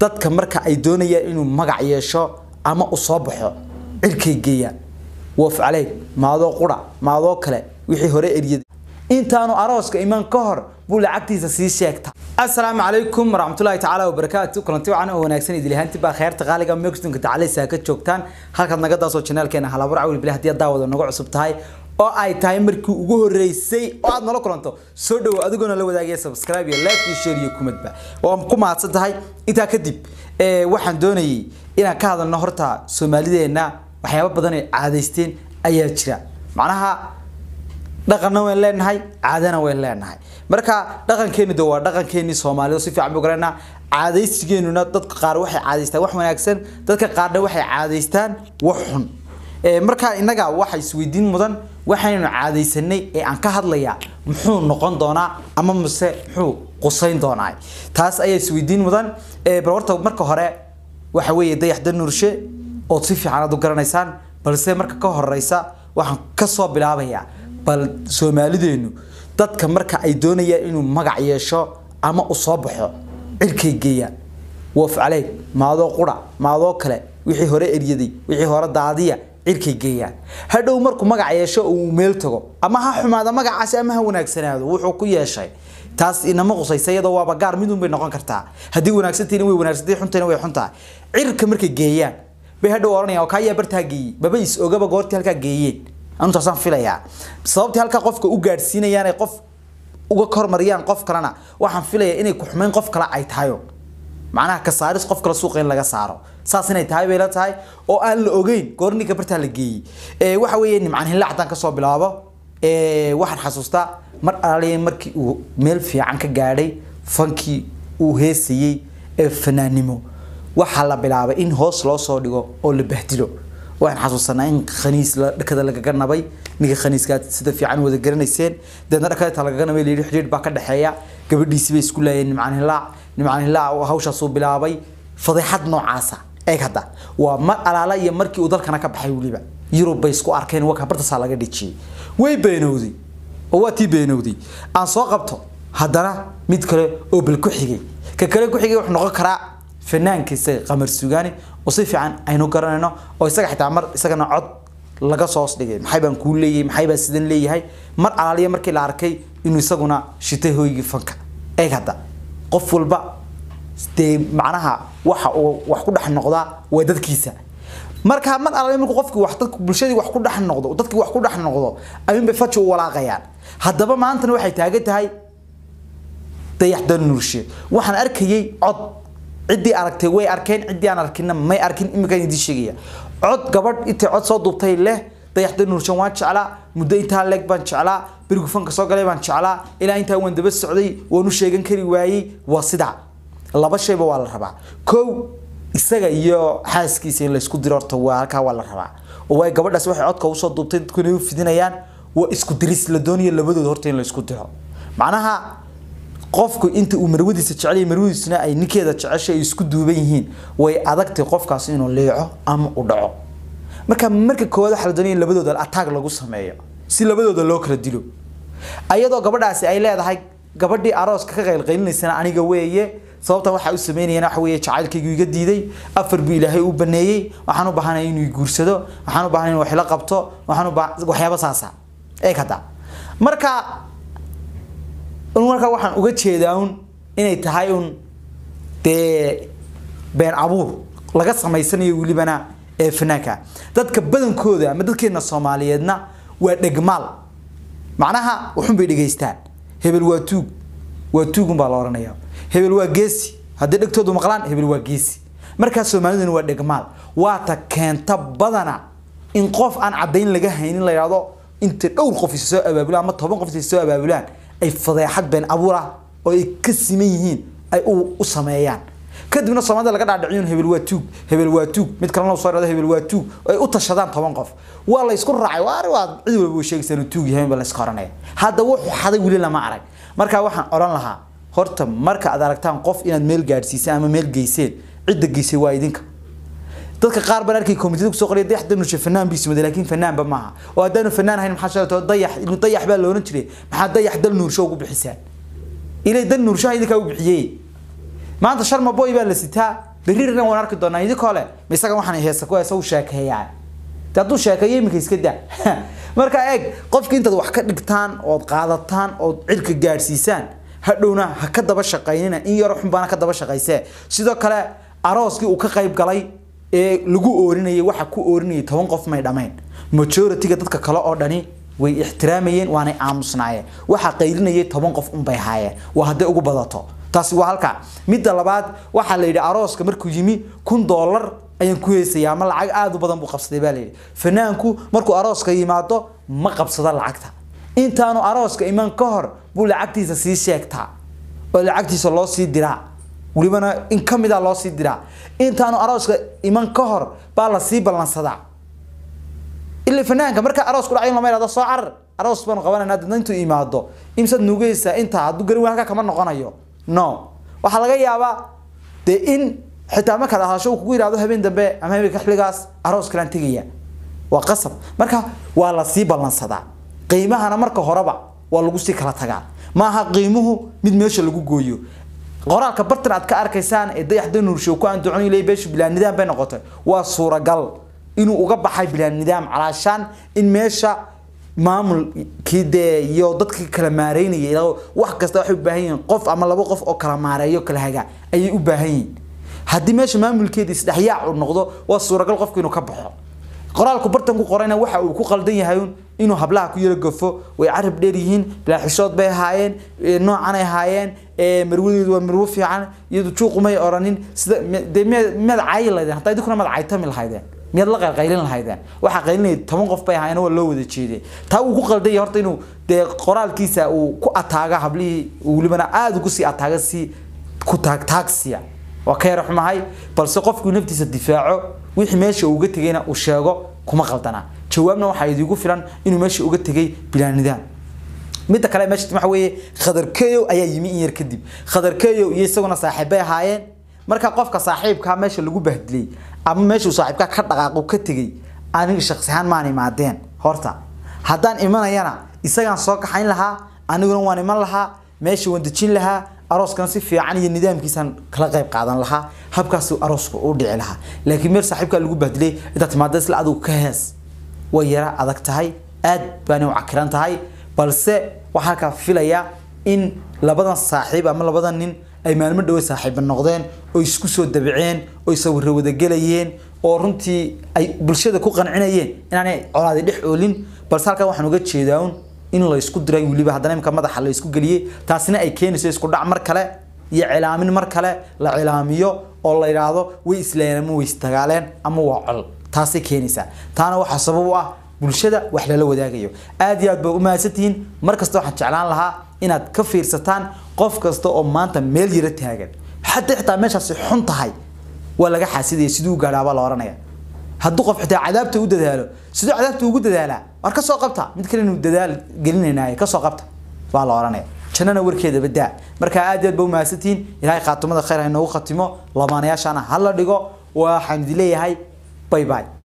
dadka marka ay doonayaan inuu magac yeesho ama u soo baxo cirkay geeyaan woof caleeg maadoo qura maadoo kale wixii hore eryaday intaanu arooska iman ka hor buu lacagtiisa sii sheegta assalaamu calaykum waraxmatullaahi tacaala wabarakaatu kulanti wacan oo wanaagsan idil ahaanti baa kheerta qaaliga megstonka tacaleysa ka joogtaan halkaad naga daasoo janaalkeena halabar cawil bilaa haddii daawada nagu cusub tahay oo ay tahay markii ugu horeysay oo aad nala kulanto soo dhawo adigoona la wadaagaya subscribe iyo like iyo share iyo kumadba oo ku mahadsan tahay intaa kadib waxaan doonayay inaan ka hadalno horta soomaalideenna waxyaabo badan ay caadaysteen ayaa jira macnaha dhaqanna wayn leenahay caadana wayn leenahay marka dhaqankeenu de waa dhaqankeenii soomaalida si fiican buu garanaa caadaysigeenuna dadka qaar waxay caadaystaan wax wanaagsan dadka qaarna waxay caadaystaan wax xun marka innaga waxa isweydiin mudan waxaynu caadaysanay ee aan ka hadlayaa muxuu noqon doonaa ama mase muxuu qusayn doonaa taas ayaa isweydiin mudan bal horta marka hore waxa weeye dayaxda nuurshe ood si fiican aad u garanaysaan balse marka ka horeysa waxaan kasoo bilaabayaa bal soomaalideenu dadka marka ay doonayaan inuu magac yeesho ama u soo baxo cirkay geeyaan woof caleeg maadoo qura maadoo kale wixii hore eryaday wixii hore daadiya cirkay geeyaan hadhow markuu magac yeesho uu meel tago ama ha xumaada magacaasi ama ha wanaagsanaado wuxuu ku yeeshay taas inama qusaysa iyadoo waaba gaar midun bay noqon kartaa haddii wanaagsantiina way wanaagsantahay xuntayna way xuntahay cirka markay geeyaan bay hadhow oranayaan oo kaayaa bartaa geeyey baba is ogaba goortii halkaa geeyeen anutaasaan filayaa sababtii halkaa qofka u gaadhsiinayaan ay qof uga kormariyaan qof kalena waxaan filayaa inay ku xumayn qof kale ay tahayo macnaha ka saaris qof kale suuqa in laga saaro saas inay tahay bay la tahay oo aan la ogeyn goorninka bartaa la geeyey waxa weeye nimcan hilla haddaan kasoo bilaabo waxaan xasuustaa mar alaaliya markii uu meel fiican ka gaadhay fankii uu heesayey ee fanaannimo waxaa la bilaabay in hoos loo soo dhigo oo la bahdilo waxaan xasuusanaa in khaniis dhakada lagaga nabay ninka khaniiskaad sida fiican wada garanayseen deedna dhakadata lagaga nabay layidhi xidhiidh baa ka dhexeeya gabadhiisi bay isku laayeen nimcaan hilaac nimcaan hilaac hawshaasuu bilaabay fadeexad noocaasa eeg hadda waa mar alaala iyo markii uu dalkana ka baxay weliba yurub bay isku arkeen waka bartasaa laga dhijiyey way beenowday oo waa tii beenowday aan soo qabto haddana mid kale oo bal ku xigay ka kale ku xigay wuxuu noqon karaa fanaanka isaga qamar sugaani oo si fiican aynu garanayno oo isaga xitaa mar isagana cod laga soo dhigay maxay baan kuu leeyahay maxay baan sidan leeyahay mar alaaliya markii la arkay inuu isaguna shitay hooygii fanka eeg hadda qof walba dee macnaha waxa uu wax ku dhex noqdaa waa dadkiisa marka mar alaaliya markuu qofkii wax dadku bulshadii wax ku dhex noqdo dadkii wax ku dhex noqdo ayuunbay faji u walaaqayaan haddaba maantana waxay taagan tahay dayaxdan nuurshe waxaan arkayay cod ciddii aragtay way arkeen ciddii aan arkinna may arkin iminkaan idiin sheegaya cod gabadh intay cod soo duubtay leh dayaxda nuurshan waan jeclaa muddo intaa leeg baan jeclaa berigu fanka soo galay baan jeclaa ilaa intaa waan daba socday waan u sheegan kari waayey waa sidaa laba shayba waa la rabaa kow isaga iyo xaaskiisa in laysku diro horta waa halkaa waa la rabaa oo waay gabadhaas waxay codka usoo duubtay dadkuna u fidinayaan waa isku diris la doonayo labadooda horta in laysku diro macnaha qofku inta uu marwadiisa jecel marwadiisuna ay ninkeeda jeceshay ay isku duuban yihiin way adagtay qofkaas inuu leeco ama u dhaco marka marka koowaad waxaa la doonaya in labadooda attack lagu sameeyo si labadooda loo kala dilo ayadoo gabadhaasi ay leedahay gabadhii arooska ka qaylqaylinaysana aniga weeye sababta waxa u sameynayana waxa weeye jacaylkaygu iga diiday afar buu ilaahay u baneeyey waxaan u baahanay inuu guursado waxaan u baahanay inuu wax la qabto waxaan u baahan waxyaabo saasa eeg hadda marka markaa waxaan uga jeedaa un inay tahay un dee been abuur laga samaysanayo welibana ee fanaanka dadka badankooda ama dadkeena soomaaliyeedna waa dhegmaal macnaha waxun bay dhegaystaan hebel waa tuug waa tuugun baa la oranaya hebel waa geesi haddii dhegtoodu maqlaan hebel waa geesi markaa soomaaliduna waa dhegmaal waata keenta badana in qof aan caddayn laga haynin la yidhahdo inta dhowr qof isa soo abaabulaan ama toban qof isa soo abaabulaan ay fadeexad been abuur ah oo ay ka siman yihiin ay u sameeyaan kadibna soomaalida laga dhaadhiciyo hebel waa tuug hebel waa tuug mid kalena soo dhado hebel waa tuug ay u tashadaan toban qof waa la isku raacay waa waa cid walba uu sheegaysa inuu tuug yahay baa la iska oranaya hadda wuxuu xaday weli lama arag marka waxaan oran lahaa horta marka aad aragtaan qof inaad meel gaadhsiisaan ama meel geyseen cidda geysay waa idinka dadka qaar baan arkay komitida kusoo qoriya dayax danushe fanaan bii sumada laakiin fanaanba maaha oo haddaanu fanaan ahayn maxaa sheegto dayax inuu dayax baa loolan jiray maxaa dayax dal nuursho ugu bixisaan ilay dal nuurshaha idinkaa u bixiyey maanta sharma boy baa la sitaa berrirna waan arki doonaa idinkoo le ma isaga waxaan heesa ku heesa u sheekeeyaa de hadduu sheekeeyo iminka iska daa marka eeg qofki intaad wax ka dhigtaan ood qaadataan ood cirka gaadhsiisaan hadhowna ha ka daba shaqaynina in yaro xunbaana ka daba shaqaysee sidoo kale arooskii uu ka qayb galay ee lagu oorinayay waxa ku oorinayay toban qof may dhamayn majority-ga dadka kale oo dhani way ixtiraamayeen waanay aamusnaayeen waxa qaylinayay toban qof unbay haayeen waa hadday ugu badato taasi waa halka midda labaad waxaa la yidhi arooska markuu yimi kun doolar ayaan ku heesayaa ama lacag aada u badan buu qabsaday baa layidhi fanaanku markuu arooska yimaado ma qabsado lacagta intaanu arooska iman ka hor buu lacagtiisa sii sheegtaa oo lacagtiisa loo sii diraa welibana in ka mid a loo sii diraa intaanu arooska iman ka hor baa la sii ballansadaa ilaa fanaanka marka aroos ku dhacay lama yidhahdo soo carar aroos baanu qabanayna dadna intuu imaado imsaad nuugaysaa intaa hadduu garin halka kama noqonayo no waxaa laga yaabaa dee in xitaa markaad ahasho uu kugu yidhahdo habeen dambe ama habeenka xilligaas aroos kalaan tegaya waa qasab marka waa la sii ballansadaa qiimahana marka horeba waa lagu sii kala tagaa maaha qiimuhu mid meesha lagu gooyo qoraalka bartan aad ka arkaysaan ee dayaxda nuurshow ku aan ducon ilay beeshu bilaa nidaam bay noqotay waa suuragal inuu uga baxay bilaa nidaam calaashaan in meesha maamulkii dee iyo dadkii kala maareynaya wax kasta waxay u baahan yihiin qof ama laba qof oo kala maareeyo kala haga ayay u baahan yihiin haddii meesha maamulkeeda isdhexyaac uu noqdo waa suuragal qofku inuu ka baxo qoraalku bartan ku qorayna waxa uu ku qaldan yahay inuu hablaha ku yaro gafo way carab dheer yihiin bilaa xishood bay ahaayeen noocan ay ahaayeen marwadeedu waa marwo fiican iyadu juuqumay oranin sida dee miyaad caayi lahaydeen hataa idinkuna miyaad caytami lahaydeen miyaad la qaylqaylin lahaydeen waxaa qaylinaya toban qof bay ahaayeen waa loo wada jeeday taa uu ku qaldan yahay horta inuu dee qoraalkiisa uu ku ataaga hablihii welibana aada ugu sii ataaga si ku taag taagsiya waa ka yara xumahay balse qofku naftiisa difaaco wixii meesha uga tegayna uu sheego kuma qaldana jawaabna waxaa idigu filan inuu meesha uga tegay bilaa nidaam midda kale meesha waxa weeye khadarkeeyo ayaa yimi in yar kadib khadarkeeyo iyo isaguna saaxiibbay ahaayeen marka qofka saaxiibkaa meesha lagu bahdilay ama meeshuu saaxiibkaa ka dhaqaaqo ka tegay aniga shaqsi ahaan maan imaadeen horta haddaan imanayana isagaan soo kaxayn lahaa aniguna waan iman lahaa meesha waan dejin lahaa arooskana si fiican iyo nidaamkiisaan kala qayb qaadan lahaa habkaas aroosku u dhici lahaa laakiin meel saaxiibkaa lagu bahdilay intaad timaada isla adigu ka hees way yara adag tahay aad baana u cakiran tahay balse waxaa halkaa filaya in labadan saaxiib ama labadan nin ay maalmo dhawe saaxiiba noqdeen oo isku soo dabiceen oo sawirro wadagelayeen oo runtii ay bulshada ku qancinayeen inaanay colaadi dhex oolin balse halkan waxaan uga jeedaa un in la isku diray weliba haddana imka madaxa la isku geliyey taasina ay keenayso isku dhac mar kale iyo cilaamin mar kale la cilaamiyo oo la yidhaahdo way islayeen ama way istagaaleen ama waa col taasay keenaysaa taana waxaa sabab u ah bulshada wax lala wadaagayo aad iyo aad bay u mahadsantihiin mar kasta waxaan jeclaan lahaa inaad ka fiirsataan qof kasta oo maanta meel yara taagan xataa xitaa meeshaasi xun tahay waa laga xaasidaya siduu gaadhaabaa la oranaya hadduu qof xitaa cadaabta u dadaalo siduu cadaabta ugu dadaalaa war ka soo qabta mid kale inuu dadaal gelinaynaay ka soo qabta baa la oranaya jannana warkeeda badaa marka aad iyo aad ba u mahadsantihiin ilaahay khaatimada khayr ha inoogu khatimo lamaanayaashana ha la dhigo waxaan idin leeyahay bye bye